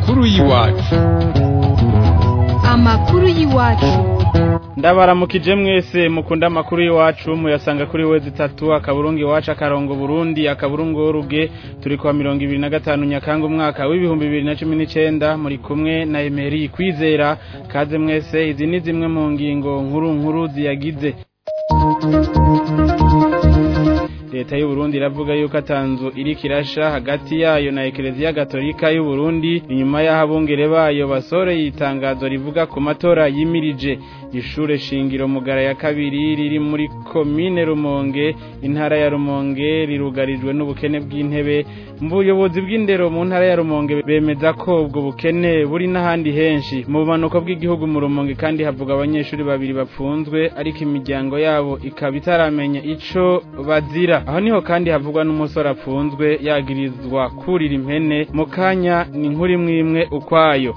amakuru y'iwacu amakuru y'iwacu ndabaramukije mwese mukunda amakuru y'iwacu muyasanga kuri wezi itatu akaburungu iwacu akarongo burundi akaburungu ruge turi kwa mirongo ibiri na gatanu nyakanga umwaka w'ibihumbi bibiri na cumi n'icenda muri kumwe na emeri kwizera kaze mwese izi ni zimwe mu ngingo nkuru nkuru ziyagize leta y'u Burundi iravuga yuko atanzu iri kirasha hagati yayo na ekereziya gatolika y'u Burundi inyuma y'aho abungere bayo basoreye itangazo rivuga ku matora yimirije ishure shingiro mugara ya kabiri riri muri komine Rumonge intara ya Rumonge rirugarijwe n'ubukene bw'intebe mu buyobozi bw'indero mu ntara ya Rumonge bemeza ko ubwo bukene buri n'ahandi henshi mu bumanuko bw'igihugu mu Rumonge kandi havuga abanyeshuri babiri bapfunzwe ariko imiryango yabo ikaba itaramenya ico bazira aho niho kandi havugwa n'umusore apfunzwe yagirizwa kurira impene mu kanya ni inkuru imwe imwe ukwayo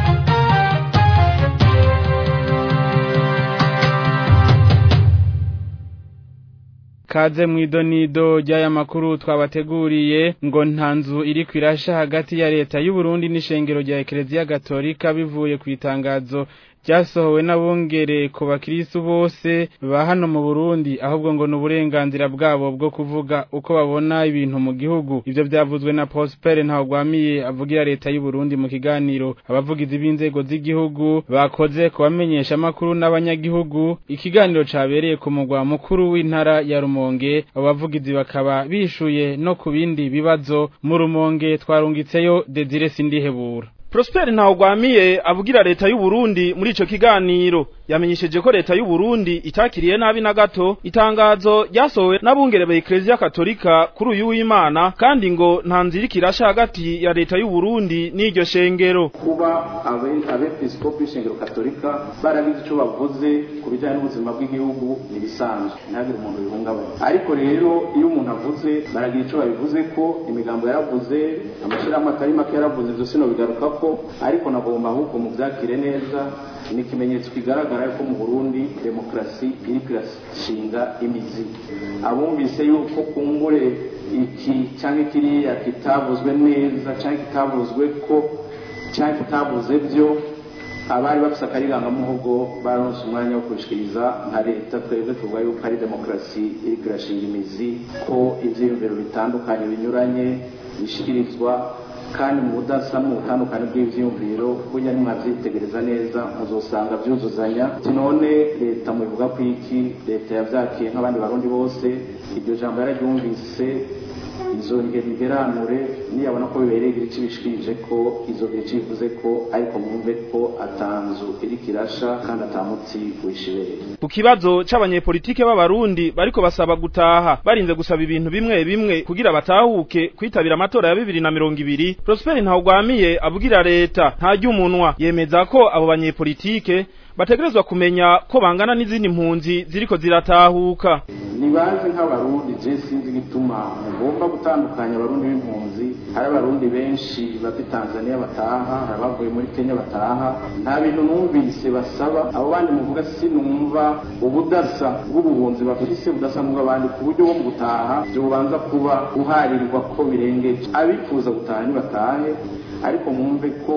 kaze mwidonido ry'aya makuru twabateguriye ngo nta nzu iri kwirasha hagati ya leta y'u Burundi n'ishengero rya Ekereziya Gatolika bivuye ku itangazo ryasohowe n'abungere ku bakirisu bose ba hano mu Burundi ahubwo ngo n'uburenganzira bwabo bwo kuvuga uko babona ibintu mu gihugu ivyo vyavuzwe na Prosper Ntawagwamiye avugira leta y'u Burundi mu kiganiro abavugizi b'inzego z'igihugu bakoze kubamenyesha makuru n'abanyagihugu ikiganiro cabereye ku mugwa mukuru w'intara ya Rumonge abavugizi bakaba bishuye no ku bindi bibazo mu Rumonge twarungitseyo Desire Sindihebura Prosper Ntawugwamiye avugira leta y'u Burundi muri ico kiganiro yamenyesheje ko leta y'u Burundi itakiriye nabi na gato itangazo ryasohowe n'abungere ba Ecclesia Katolika kuri uyu w'Imana kandi ngo nta nzira kirasha hagati ya leta y'u Burundi n'iryo shengero kuba abepiskopi b'ishengero katolika barabizi ico bavuze ku bijyanye n'ubuzima bw'igihugu ntibisanzwe ntihagire umuntu bihungabanya ariko rero iyo umuntu avuze baragira ico babivuze ko imigambo yaravuze amashirahamwe atari make yaravuze ivyo sino bigaruka ko ariko nagomba ahubwo mu byakire neza ni ikimenyetso kigaragara yuko mu Burundi demokarasi iri kirashinga imizi abumvise yuko kumbure iki cyangwa kiriya kitavuzwe neza cyangwa kitavuzwe ko cyangwa kitavuze byo abari bafise akarigangamuhogo baronse umwanya wo kubishikiriza nka leta twebwe tuvuga yuko ari demokarasi iri kirashinga imizi ko ivyiyumviro bitandukanye binyuranye bishikirizwa kandi mu budasa mu butandukane bw'ivyiyumviro burya nimwavyitegereza neza muzosanga vyuzuzanya none leta mubivuga ko iki leta yavyakiye nk'abandi barundi bose iryo jambo yararyumvise izongera igeranure niyabona ko bibereye igira ico bishikirije ko izongera ico bivuze ko ariko mwumve ko atanzu iri kirasha kandi atamutsi wishibere ku kibazo c'abanyepolitike b'abarundi bariko basaba gutaha barinze gusaba ibintu bimwe bimwe kugira batahuke kwitabira amatora ya bibiri na mirongo ibiri Prosper Ntawugwamiye avugira leta ntarya umunwa yemeza ko abo banyepolitike bategerezwa kumenya ko bangana n'izindi mpunzi ziriko ziratahuka nibazi nk'abarundi je sinzi gituma mugomba gutandukanya abarundi b'impunzi hari abarundi benshi bava Tanzania bataha hari abavuye muri Kenya bataha nta bintu numvise basaba abo bandi muvuga sinumva ubudasa bw'ubuhunzi bafise budasa n'ubw'abandi ku buryo bo mu gutaha byobanza kuba guharirwa ko birengeje abifuza gutaha ntibatahe ariko mwumve ko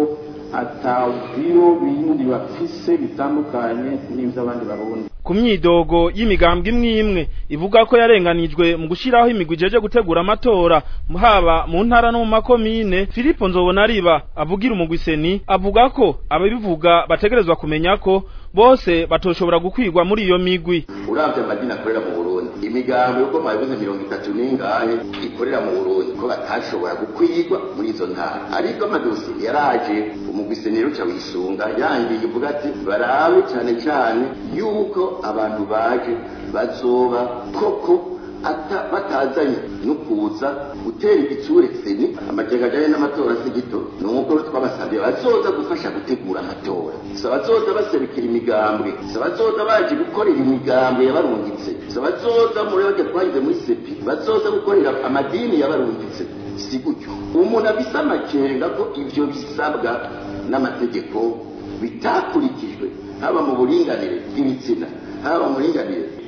atawubiro bindi bafise bitandukanye n'ivy'abandi barundi ku myidogo y'imigambwe imwe imwe ivuga ko yarenganijwe mu gushiraho imigwi ijeje gutegura amatora haba mu ntara no mu makomine Filipo Nzobonariba avugira umugwiseni avuga ko ababivuga bategerezwa kumenya ko bose batoshobora gukwirwa muri iyo migwi uravye amadini akorera mu Burundi imigambo yuko mwabivuze mirongo itatu n'ingahe ikorera mu Burundi ko batashobora gukwirwa muri izo ntara ariko amadosi yaraje umugwiseni ruca wisunga yangiye uvuga ati barabe cane cane yuko abantu baje bazoba koko batazanye no kuza gutera igitsure seni amakenga ajanye n'amatora si gito nuko twabasabye bazoza gufasha gutegura amatora si abazoza baserukira imigambwe si abazoza baje gukorera imigambwe yabarungitse si abazoza muri bajya twagize muri sepi bazoza gukorera amadini yabarungitse si gutyo umuntu abisa amakenga ko ivyo bisabwa n'amategeko bitakurikijwe haba mu buringanire bw'ibitsina haba mu buringanire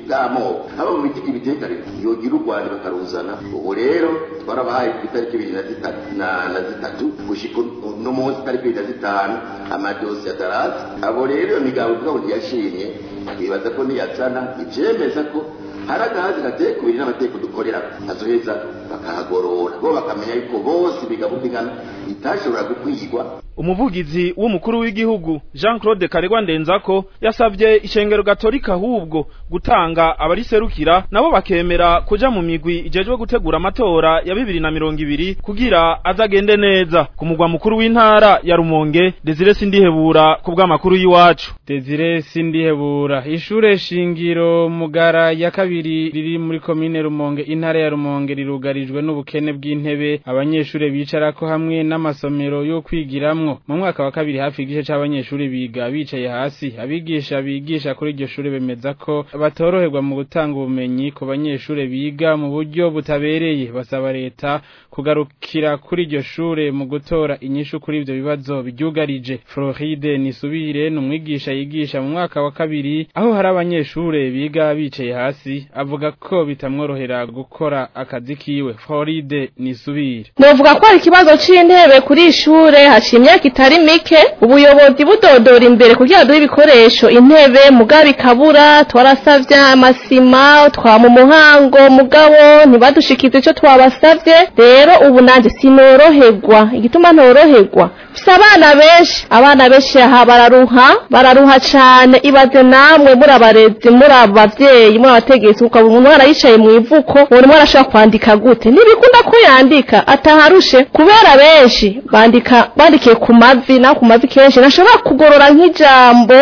bw'amoko aba mu biti ibitekane yogira u rwanda bakaruzana ubu rero twarabahaye ku itariki ibiri na zitatu na na zitatu gushika uno munsi itariki ibiri na zitanu amadosi ataraza abo rero iyo migabo ivuga ngo ntiyashimye twibaza ko niyazana ivyemeza ko hari agahazi gateye kubiri n'amategeko dukorera azoheza bakahagorora bo bakamenya yuko bose imigabo ingana itashobora gukwigwa umuvugizi w'umukuru w'igihugu Jean Claude Karegwa Ndenzako yasabye ishengero gatolika ahubwo gutanga abariserukira nabo bakemera kuja mu migwi ijejwe gutegura amatora ya bibiri na mirongo ibiri kugira azagende neza ku mugwa mukuru w'intara ya Rumonge Desire Sindihebura ku bw'amakuru y'iwacu Desire Sindihebura ishure shingiro mugara ya kabiri riri muri komine Rumonge intara ya Rumonge rirugarijwe n'ubukene bw'intebe abanyeshure bicarako hamwe n'amasomero yo kwigiramwo mu mwaka wa kabiri hafi igice c'abanyeshuri biga bicaye hasi abigisha bigisha kuri iryo shure bemeza ko batoroherwa mu gutanga ubumenyi ku banyeshure biga mu buryo butabereye basaba leta kugarukira kuri iryo shure mu gutora inyishu kuri ivyo bibazo biryugarije Floride Nisubire ni umwigisha yigisha mu mwaka wa kabiri aho hari abanyeshure biga bicaye hasi avuga ko bitamworohera gukora akazi kiwe Floride Nisubire Novuga ko hari ikibazo c'intebe kuri ishure haciye imyaka itari mike ubuyobozi budodora imbere kugira duhe ibikoresho intebe mugabo ikabura twarasavye amasima twama umuhango mugabo ntibadushikize ico twabasavye rero ubu nanje sinoroherwa igituma ntoroherwa mfise abana benshi abana benshi aha bararuha bararuha cane ibaze namwe muri abarezi muri abavyeyi muri abategetsi ukaba umwana yicaye mu ivuko uwo mwana ashobora kwandika gute ntibikunda ko yandika ataharushe kubera benshi bandika bandikiye ku mavi naho ku mavi kenshi ntashobora kugorora nk'ijambo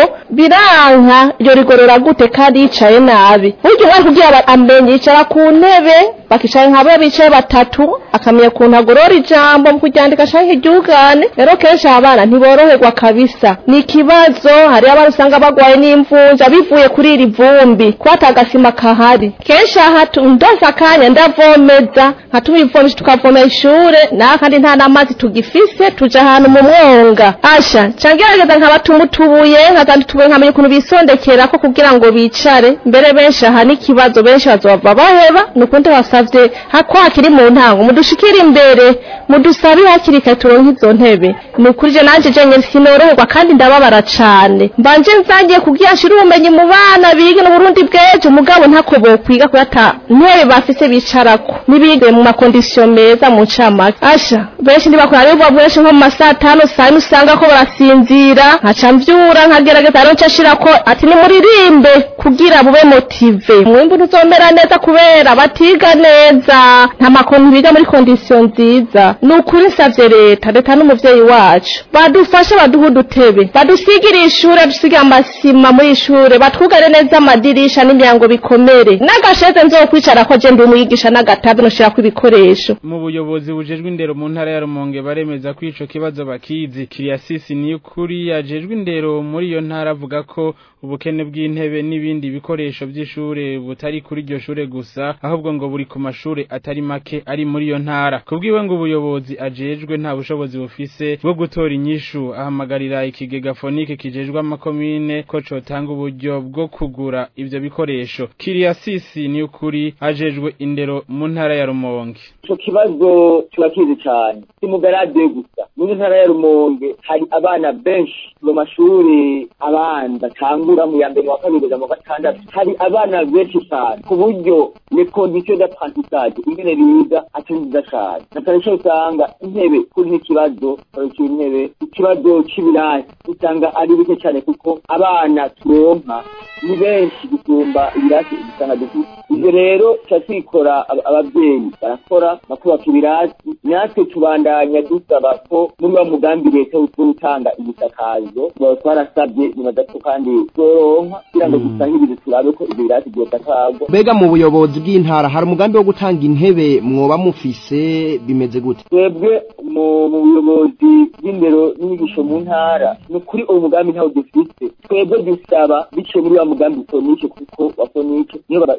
biranka iryo rigorora gute kandi yicaye nabi burya umwana kugira amenye yicara ku ntebe bakicara nka bo bicaye batatu akamenya ukuntu agorora ijambo mu kuryandika canke iryugane rero kenshi abana ntiboroherwa kabisa ni ikibazo hari abana usanga bagwaye n'imvunja bivuye kuri iri vumbi kuba atagasima kahari kenshi aha ndose akanya ndavomeza nkatuma ivomesha tukavomera ishure naho kandi nta n'amazi tugifise tuja ahantu mu mwonga asha cangerageza nkabatuma utubuye nkazana utubuye nkamenya ukuntu bisondekera ko kugira ngo bicare mbere benshi aha n'ikibazo benshi bazova baheba ni ukundi basavye ko hakiri mu ntango mudushikire imbere mudusabe hakiri kare turonke izo ntebe ni ukuri je nanje jenye sinoroherwa kandi ndababara cane mbanje nzangiye kugira nshire ubumenyi mu bana bige no Burundi bwejo mugabo ntako bokwiga kuyata ntebe bafise bicarako nibige mu makondisiyo meza mu ncamake asha benshi ntibakora rero benshi nko mu masaha atanu saa yine usanga ko barasinzira nkaca mvyura nkagerageza rero nca nshirako ati nimuririmbe kugira bube motive mwimbu ntuzomera neza kubera batiga neza nta makonti biga muri kondisiyo nziza ni ukuri nsavye leta leta n'umuvyeyi wacu badufashe baduhe udutebe badusigire ishure dusige amasima muri ishure batwugare neza amadirisha n'imyango bikomere n'agasheze nzokwicarako je ndi umwigisha n'agatabi noshirako ibikoresho mu buyobozi bujejwe indero mu ntara ya Rumonge baremeza ko ico kibazo bakizi Kiriasisi ni ukuri yajejwe indero muri iyo ntara avuga ko ubukene bw'intebe n'ibindi bikoresho by'ishure butari kuri iryo shure gusa ahubwo ngo buri ku mashure atari make ari muri iyo ntara kubwiwe ngo ubuyobozi ajejwe nta bushobozi bufise bwo gutora inyishu ahamagarira ikigega fonike kijejwe amakomine ko cotanga uburyo bwo kugura ivyo bikoresho Kiriasisi ni ukuri ajejwe indero mu ntara ya Rumonge ico kibazo turakizi cane si mu garade gusa muri ntara ya Rumonge hari abana benshi mu mashuri abanza tangura mu ya mbere wa kabiri kugeza mu gatandatu hari abana benshi cyane ku buryo les conditions d'apprentissage ingene biga atari nziza cane na cane cane usanga intebe kuri n'ikibazo kuri intebe ikibazo c'ibirasi usanga ari bike cane kuko abana turonka ni benshi gusumba ibirasi usanga dufite ivyo rero tuca twikora abavyeyi barakora bakubaka ibirasi natwe tubandanya dusaba ko muri wa mugambi leta wo gutanga ibisakazo twarasabye nibaza ko kandi tworonka kugira ngo dusahirize turabe ko ivyo birasi vyosakagwa mbega mu buyobozi bw'intara hari umugambi wo gutanga intebe mwoba mufise bimeze gute twebwe mu buyobozi bw'indero n'inyigisho mu ntara ni ukuri uwo mugambi ntawo dufise twebwe dusaba biciye muri wa mugambi fonike kuko wa fonike niyo batanga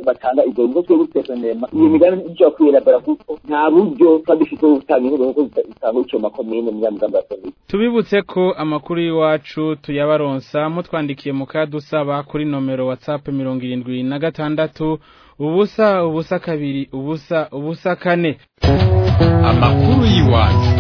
kuvuga ibyo bigo twe gutesonema iyo migambi ijya kwirabura kuko nta buryo tuba dufite bwo gutanga inkuru kuko zitanga icyo makomine muri ya migambi ya komine tubibutse ko amakuru y'iwacu tuyabaronsa mutwandikiye mu kadusaba kuri nomero whatsapp mirongo irindwi na gatandatu ubusa ubusa kabiri ubusa ubusa kane amakuru y'iwacu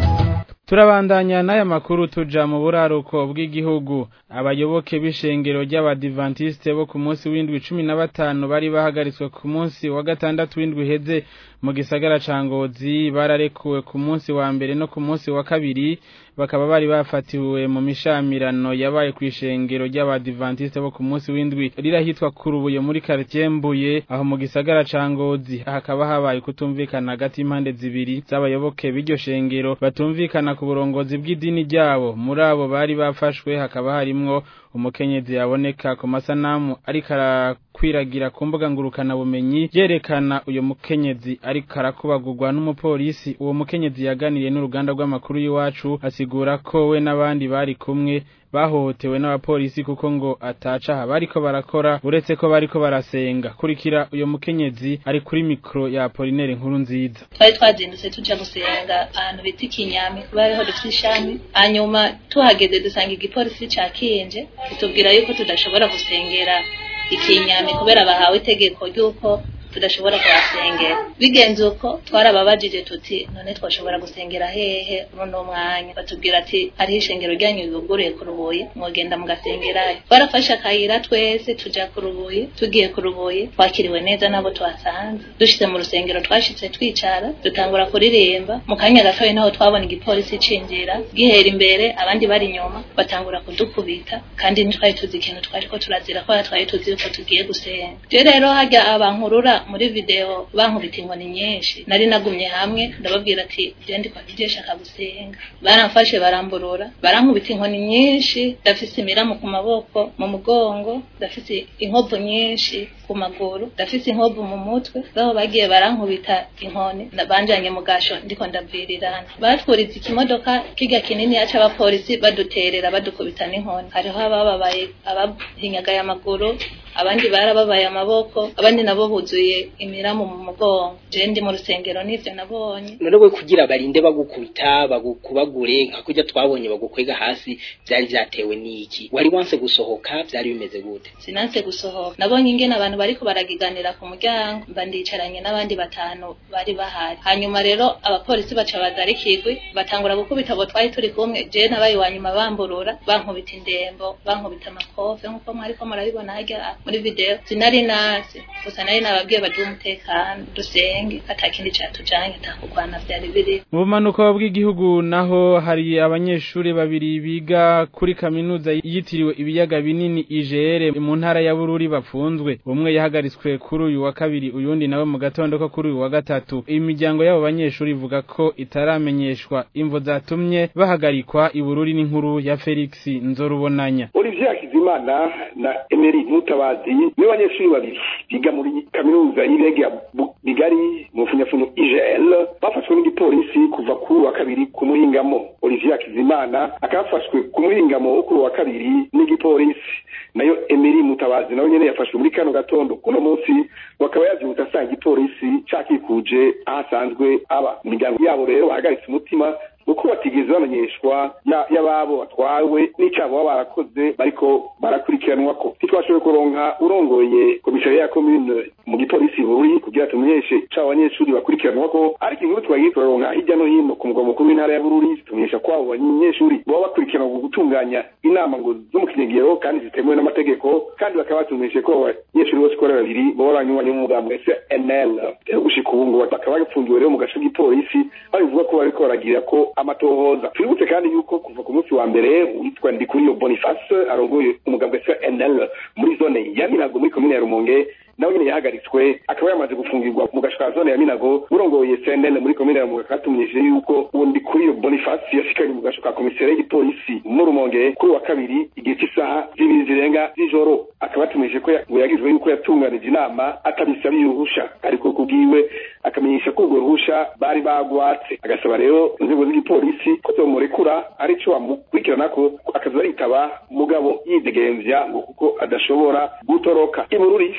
turabandanya n'aya makuru tuja mu buraruko bw'igihugu abayoboke b'ishengero ry'abadivantisite bo ku munsi w'indwi cumi na batanu bari bahagaritswe ku munsi wa gatandatu w'indwi heze mu gisagara ca ngozi bararekuwe ku munsi wa mbere no ku munsi wa kabiri bakaba bari bafatiwe mu mishamirano yabaye ku ishengero ry'abadivantisite bo ku munsi w'indwi rirahitwa kurubuye muri quartier mbuye aho mu gisagara ca ngozi hakaba habaye kutumvikana hagati y'impande zibiri z'abayoboke b'iryo shengero batumvikana ku burongozi bw'idini ryabo muri abo bari bafashwe hakaba harimwo umukenyezi yaboneka ku masanamu ariko arakwiragira ku mbuga ngurukana bumenyi yerekana uyo mukenyezi ariko arakubagurwa n'umupolisi uwo mukenyezi yaganiriye n'uruganda rw'amakuru y'iwacu asigura ko we n'abandi bari kumwe bahohotewe n'abapolisi kuko ngo atacaha bariko barakora uretse ko bariko barasenga kurikira uyo mukenyezi ari kuri mikro ya Apollinaire nkuru nziza twari twazindutse tuja gusenga ahantu bita ikinyami kuba ariho dufite ishami hanyuma tuhageze dusanga igipolisi ca kinje kitubwira yuko tudashobora gusengera ikinyami kubera bahawe itegeko ry'uko tudashobora kuhasengera bigenze uko twarababajije tuti none twashobora gusengera hehe runo mwanya batubwira ati hariho ishengero ryanyu ribuguruye ku rubuye mwogenda mugasengerayo twarafashe akayira twese tuja ku rubuye tugiye ku rubuye twakiriwe neza nabo twasanze dushitse mu rusengero twashitse twicara dutangura kuririmba mu kanya gatoya naho twabona igipolisi cinjira gihera imbere abandi bari inyuma batangura kudukubita kandi ntitwari tuzi ikintu twariko turazira ko twari tuzi yuko tugiye gusenga je rero harya abankurura muri video bankubita inkoni nyinshi nari nagumye hamwe ndababwira ati je ndiko ngiye shaka gusenga baramfashe baramburura barankubita inkoni nyinshi ndafise imiramu ku maboko mu mugongo ndafise inkovu nyinshi ku maguru ndafise inkovu mu mutwe baho bagiye barankubita inkoni banjanye mu gasho ndiko ndavirirana batwuriza ikimodoka kiga kinini yaca abapolisi baduterera badukubita n'inkoni hariho abababaye abahinyagaye amaguru abandi barababaye amaboko abandi nabo buzuye imiramu mu mugongo je ndi mu rusengero n'ivyo nabonye none we kugira barinde bagukubita bagukubagure nka kurya twabonye bagukwega hasi vyari vyatewe n'iki wari wanse gusohoka vyari bimeze gute sinanse gusohoka nabonye ingene abantu bariko baragiganira ku muryango mba ndicaranye n'abandi batanu bari bahari hanyuma rero abapolisi baca bazara ikigwi batangura gukubita abo twari turi kumwe je nabaye wa nyuma bamburura bankubita indembo bankubita amakofe nk'uko mwariko murabibona harya muri video sinari nasi gusa nari nababwiye baduhe umutekano dusenge ata kindi catujanye atakugwana vyari biri mu bumanuko bw'igihugu naho hari abanyeshuri babiri biga kuri kaminuza yitiriwe ibiyaga binini IGR mu ntara ya Bururi bapfunzwe umwe yahagaritswe kuri uyu wa kabiri uyundi nawe mu gatondo ko kuri uyu wa gatatu imiryango y'abo banyeshuri ivuga ko itaramenyeshwa imvo zatumye bahagarikwa i Bururi n'inkuru ya Felix Nzorubonanya Olivier Hakizimana na Emery Mutabazi nibo banyeshuri babiri biga muri kaminuza y'irege ya Bigari mu funyafunyo IGL bafashwe n'igipolisi kuva kuri wa kabiri ku muhingamo Olivier Hakizimana akafashwe ku muhingamo kuri wa kabiri n'igipolisi nayo Emery Mutabazi nawe nyene yafashwe muri kano gatondo kuno munsi bakaba yavyutse asanga igipolisi cakikuje ahasanzwe aba imiryango yabo rero bahagaritse umutima uko batigeze bamenyeshwa y'ababo batwawe n'icabo baba barakoze bariko barakurikiranwa ko ntitwashoboye kuronka urongoye komisariya ya komine mu gipolisi buri kugira tumenyeshe ico abanyeshuri bakurikiranwa ko ariko inkuru twagiye turaronka hirya no hino ku mugwa mukuru w'intara ya bururi zitumenyesha ko abo banyeshuri baba bakurikiranwa ku gutunganya inama ngo zo mu kinyegero kandi zitemewe n'amategeko kandi bakaba batumenyeshe ko abanyeshuri bose uko ari babiri baba banywanyi b'umugambi SNL gushika ubu ngo bakaba bafungiwe rero mu gace k'ipolisi babivuga ko bariko baragira ko amatohoza twibutse kandi yuko kuva ku munsi wa mbere witwa ndikuriyo boniface arongoye umugambwe cnl muri zone ya minago muri komine ya rumonge nawe nyene yahagaritswe akaba yamaze gufungirwa mu gasho ka zone ya minago urongoye cnl muri komine ya rumonge katumenyesheje yuko uwo ndikuriyo boniface yashikanye mu gasho ka komiseri y'igipolisi mu rumonge kuri wa kabiri igihe cy'isaha zibiri zirenga z'ijoro akaba yatumenyeshe ko ngo yagizwe yuko yatunganije inama atabisabiye uruhusha ariko kubwiwe akamenyesha ko urwo ruhusha bari bagwatse agasaba rero inzego z'igipolisi ko zomurekura arico bamukurikirana ko akaza aritaba mugabo yidegemvya ngo kuko adashobora gutoroka ibururi felix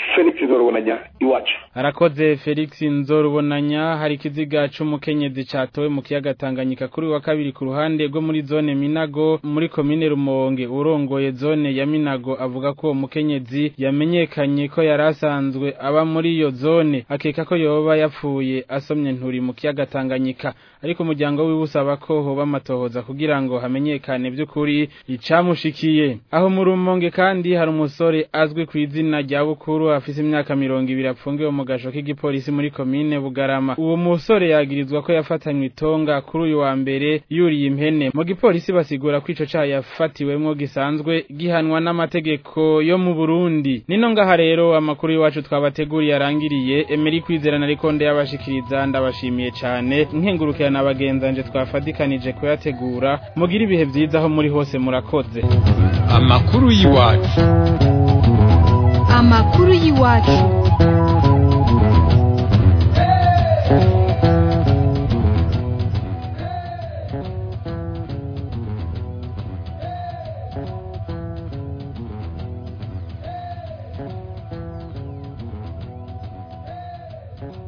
nzorubonanya iwacu arakoze Felix Nzorubonanya hari ikiziga c'umukenyezi catowe mu kiyaga Tanganyika kuri wa kabiri ku ruhande rwo muri zone Minago muri komine Rumonge urongoye zone ya Minago avuga ko umukenyezi yamenyekanye ko yarasanzwe aba muri iyo zone akeka ko yoba yapfuye asomye nturi mu kiyaga Tanganyika ariko umuryango wiwe usaba ko hoba amatohoza kugira ngo hamenyekane by'ukuri icamushikiye aho mu Rumonge kandi hari umusore azwi ku izina rya Bukuru afise imyaka mirongo ibiri apfungiwe mu gasho k'igipolisi muri komine Bugarama uwo musore yagirizwa ko yafatanywe itonga kuri uyu wa mbere yuriye impene mu gipolisi basigura ko ico caha yafatiwemwo gisanzwe gihanwa n'amategeko yo mu Burundi nino ngaha rero amakuru y'iwacu twabateguriye arangiriye Emery kwizera na Rikonde yabashikiriza ndabashimiye cane nkengurukirana abagenzanje twafadikanije kuyategura mugira ibihe vyiza aho muri hose murakoze amakuru y'iwacu amakuru y'iwacu Thank you.